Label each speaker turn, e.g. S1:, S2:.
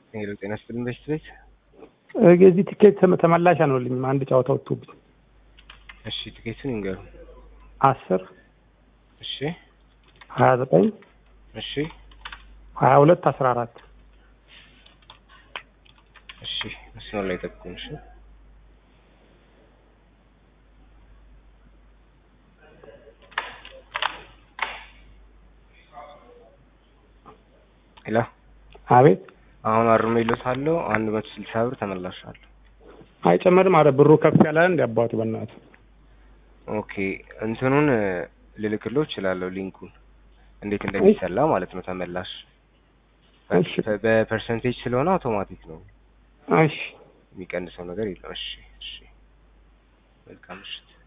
S1: ሄሎ ጤና ይስጥልኝ በሽት ቤት
S2: የዚህ ቲኬት ተመ- ተመላሽ አልሆንልኝም። አንድ ጨዋታ ወጥቶብኝ
S1: እሺ ቲኬቱን ይንገሩ
S2: አስር
S1: እሺ
S2: ሀያ ዘጠኝ
S1: እሺ
S2: ሀያ ሁለት አስራ አራት
S1: እሺ መስመር ላይ ጠብቁኝ እሺ ሄሎ
S2: አቤት
S1: አሁን አርሜ ይሎታለሁ አንድ መቶ ስልሳ ብር ተመላሻለሁ
S2: አይጨመርም። አረ ብሩ ከፍ ያለ እንደ አባቱ በእናቱ
S1: ኦኬ እንትኑን እ፣ ልልክልዎ እችላለሁ ሊንኩን እንዴት እንደሚሰላ ማለት ነው ተመላሽ
S2: እሺ
S1: በ- በፐርሰንቴጅ ስለሆነ አውቶማቲክ ነው
S2: እሺ
S1: የሚቀንሰው ነገር የለም እሺ እሺ መልካም ምሽት